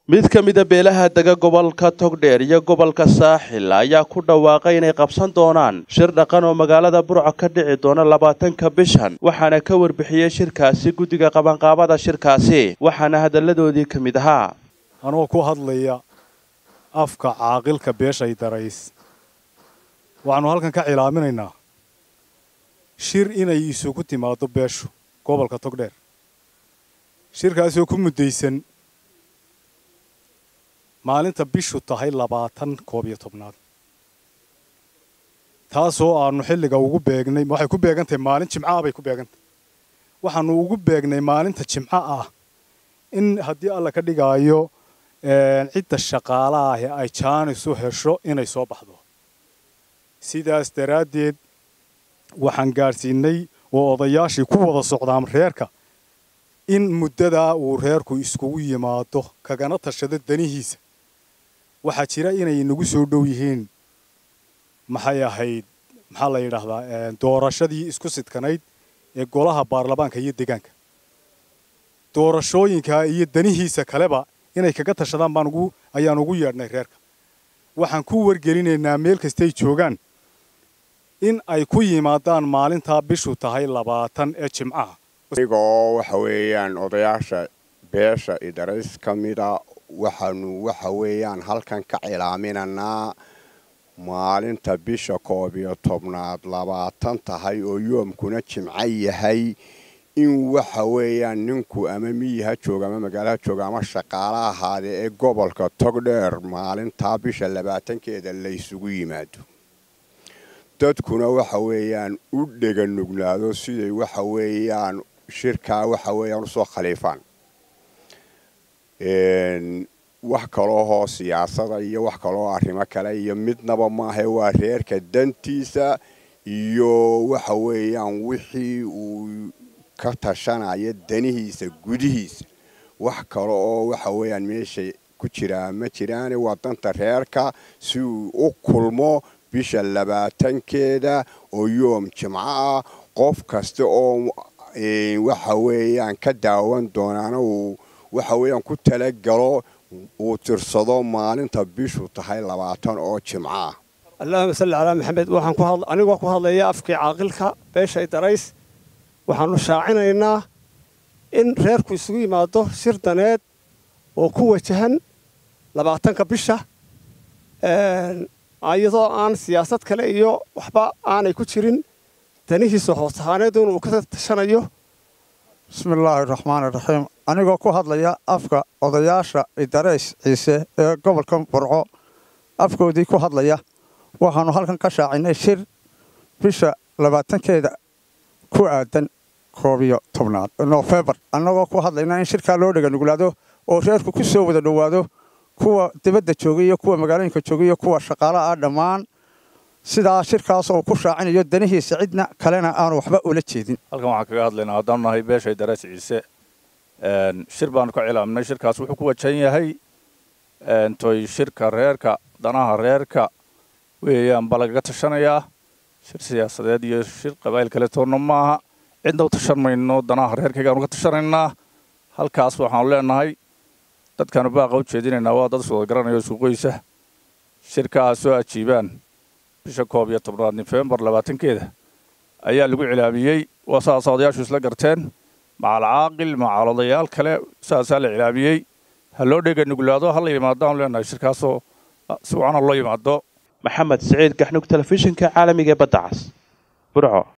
mid ka mida beelaha dega gobolka togdheer iyo gobolka saaxil ayaa ku dhawaaqay inay qabsan doonaan shir dhaqan oo magaalada burco ka dhici doona labaatanka bishan waxaana ka warbixiyey shirkaasi guddiga qabanqaabada shirkaasi waxaana hadalladoodii ka mid ahaa anoo ku hadlaya afka caaqilka beeshay darays waxaannu halkan ka cilaaminaynaa shir inay isugu timaaddo beeshu gobolka togdheer shirkaasoo ku muddaysan maalinta bishu tahay labaatan koob iyo tobnaad taasoo aannu xilliga ugu beegnay waxay ku beegantahay maalin jimcaah bay ku beegantahay waxaannu ugu beegnay maalinta jimco ah in haddii alla ka dhigaayo cidda shaqaalaha ahi ay jaanis u hesho inay soo baxdo sidaas daraaddeed waxaan gaadhsiinay oo odayaashii ku wada socdaan reerka in muddadaa uu reerku iskugu yimaado kagana tashado danihiisa waxaa jira inay nagu soo dhow yihiin maxay ahayd maxaa la yidhaahdaa doorashadii isku sidkanayd ee golaha baarlamaanka iyo deegaanka doorashooyinka iyo danihiisa kaleba inay kaga tashadaan baan ugu ayaan ugu yeedhnay reerka waxaan ku wargelinaynaa meel kastay joogaan in ay ku yimaadaan maalintaa bishu tahay labaatan ee jimcaha anigoo waxa weeyaan odayaasha beesha idarays ka mida waxaanu waxa weeyaan halkan ka cilaaminanaa maalinta bisha koob iyo tobnaad labaatan tahay oo yoomkuna jimco yahay in waxa weeyaan ninku ama miyi ha jooga ama magaalo ha jooga ama shaqaalo ahaadee ee gobolka togdheer maalintaa bisha labaatankeeda laysugu yimaado dadkuna waxa weeyaan u dhega nugnaado siday waxa weeyaan shirkaa waxa weeyaan usoo khaliifaan wax kaloohoo siyaasada iyo wax kaloo arrimo kale iyo midnaba maahae waa reerka dantiisa iyo waxa weeyaan wixii uu ka tashanaya danihiisa gudihiisa wax kale oo waxa weeyaan meesha ku jiraa ma jiraane waa danta reerka si uu u kulmo bisha labaatankeeda oo yoom jimco ah qof kasta oo waxa weeyaan ka daawan doonaana uu waxa weeyaan ku talagalo uu tirsado maalinta bishu tahay labaatan oo jimco ah allahuma salli calaa maxamed waxaan anigoo ku hadlaya afkii caaqilka beeshay darays waxaannu shaacinaynaa in reerku isugu yimaado shir daneed oo ku wajahan labaatanka bisha iyadoo aan siyaasad kale iyo waxba aanay ku jirin danihiisa hoos ahaaneedun uu ka tashanayo bismillaahi raxmaani raxiim anigoo ku hadlaya afka odayaasha idarays ciise ee gobolka burco afkoodii ku hadlaya waxaannu halkan ka shaacinay shir bisha labaatankeeda ku aadan koob iyo tobnaad nofembar annagoo ku hadlayna in shirkaa loo dhega nuglaado oo reerku ku soo wada dhowaado kuwa dibadda joogay iyo kuwa magaalooyinka joogay iyo kuwa shaqaalaha ah dhammaan sidaa shirkaas oo ku shaacinayo danihiisa cidna kalena aanu waxba ula jeedin halkan waxaan kaga hadlaynaa haddaan nahay beeshay darays ciise shir baanu ka cilaaminay shirkaas wuxuu ku wajahan yahay toy shirka reerka danaha reerka weeyaan baa lagaga tashanayaa shir siyaasadeed iyo shir qabaa'il kale toonna maaha cidna u tashan mayno danaha reerkaygaanu ka tashanaynaa halkaas waxaanu leenahay dadkaanu baaqa u jeedinaynaa waa dad iswada garanayo suuqoysa shirka aa soo ajiibaan bisha koob iyo tobnaad nofembar labaatankeeda ayaa lagu cilaamiyey waa saasa odayaashu isla garteen macal caaqil macal odayaal kale saasaa la cilaamiyey ha loo dhega nuglaado ha la yimaado aanu leenahay shirkaasoo si wacan ha loo yimaado maxamed siciid gaxnug telefishinka caalamiga ee badda cas burco